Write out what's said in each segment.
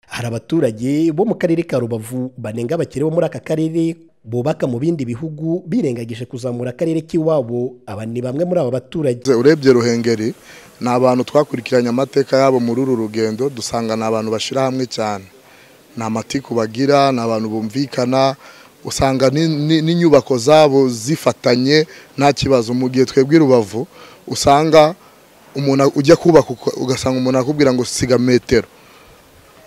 hari abaturage bo mu karere ka rubavu banenga abakire bo muri aka karere bubaka mu bindi bihugu birengagije kuzamura akarere k'iwabo aba ni bamwe muri aba baturage urebye ruhengeri ni abantu twakurikiranye amateka yabo muri uru rugendo dusanga ni abantu bashyira hamwe cyane ni amatiku bagira ni abantu bumvikana usanga n'inyubako zabo zifatanye nta kibazo mu gihe twebwe rubavu usanga umuntu ujya kubaka ugasanga umuntu akubwira ngo siga metero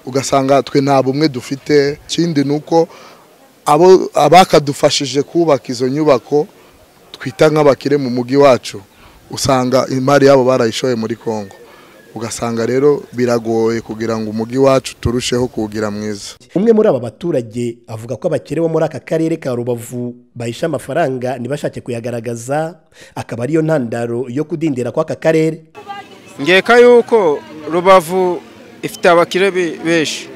ugasanga twe nta bumwe dufite ikindi ni uko abakadufashije kubaka izo nyubako twita nk'abakire mu mujyi wacu usanga imari yabo barayishoye muri congo ugasanga rero biragoye kugira ngo umujyi wacu turusheho kuwugira mwiza umwe muri aba baturage avuga ko abakire bo muri aka karere ka rubavu bahisha amafaranga ntibashake kuyagaragaza akaba ariyo ntandaro yo kudindira kw'aka karere ngeka yuko rubavu ifite abakire benshi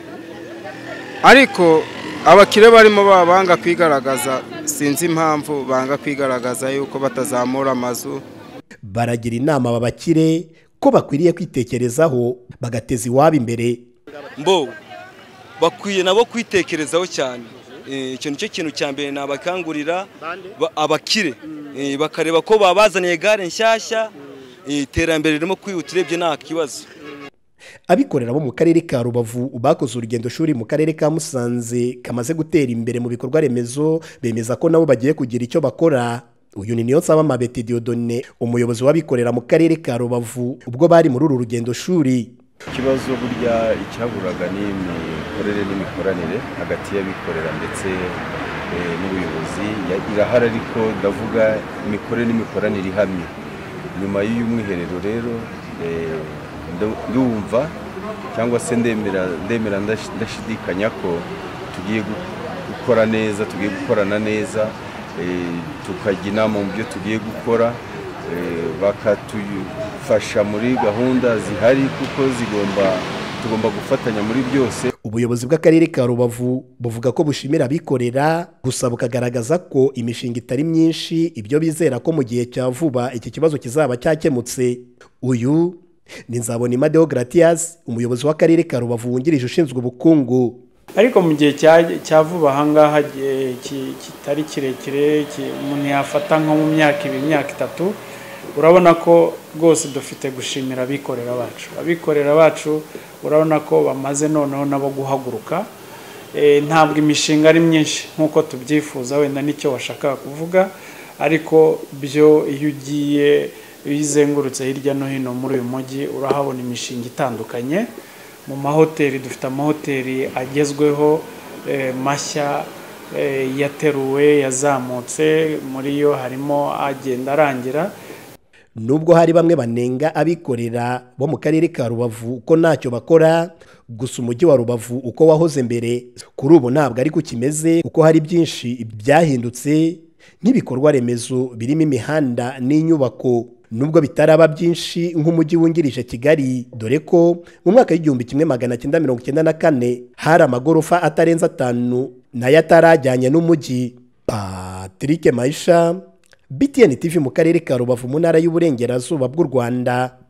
ariko abakire barimo babanga kwigaragaza sinzi impamvu banga kwigaragaza yuko batazamura amazu baragira inama aba bakire ko bakwiriye kwitekerezaho bagateza iwabo imbere mbo bakwiye nabo kwitekerezaho cyane icyo nicyo kintu cya mbere nabakangurira abakire bakareba ko babazaniye gare nshyashya iterambere ririmo kwihuta urebye nta kibazo abikorera bo mu karere ka rubavu bakoze urugendo shuri mu karere ka musanze kamaze gutera imbere mu bikorwa remezo bemeza ko nabo bagiye kugira icyo bakora uyu ni niyo nsaba mabeti diodone umuyobozi w'abikorera mu karere ka rubavu ubwo bari muri uru rugendo shuri ikibazo burya icyaburaga ni imikorere n'imikoranire hagati y'abikorera ndetse n'ubuyobozi irahari ariko ndavuga imikorere n'imikoranire ihamye nyuma y'uyu mwiherero rero ndumva cyangwa se ndemera ndashidikanya ko tugiye gukora neza tugiye gukorana neza tukajya inama mu byo tugiye gukora bakatufasha muri gahunda zihari kuko zigomba tugomba gufatanya muri byose ubuyobozi bw'akarere ka rubavu buvuga ko bushimira abikorera gusa bukagaragaza ko imishinga itari myinshi ibyo bizera ko mu gihe cya vuba iki kibazo kizaba cyakemutse uyu ni nzabona Deogratias umuyobozi w'akarere ka rubavu wungirije ushinzwe ubukungu ariko mu gihe cya vuba ahangaha kitari kirekire umuntu yafata nko mu myaka ibiri imyaka itatu urabona ko rwose dufite gushimira abikorera bacu abikorera bacu urabona ko bamaze noneho nabo guhaguruka ntabwo imishinga ari myinshi nk'uko tubyifuza wenda nicyo washakaga kuvuga ariko byo iyo ugiye iyo izengurutse hirya no hino muri uyu mujyi urahabona imishinga itandukanye mu mahoteli dufite amahoteli agezweho mashya yateruwe yazamutse muri yo harimo agenda arangira nubwo hari bamwe banenga abikorera bo mu karere ka rubavu ko ntacyo bakora gusa umujyi wa rubavu uko wahoze mbere kuri ubu ntabwo ariko kimeze kuko hari byinshi byahindutse nk'ibikorwa remezo birimo imihanda n'inyubako nubwo bitaraba byinshi nk'umujyi wungirije kigali dore ko mu mwaka w'igihumbi kimwe magana cyenda mirongo icyenda na kane hari amagorofa atarenze atanu nayo atarajyanye n'umujyi patrick mayisha btn tv mu karere ka rubavu mu ntara y'uburengerazuba bw'u rwanda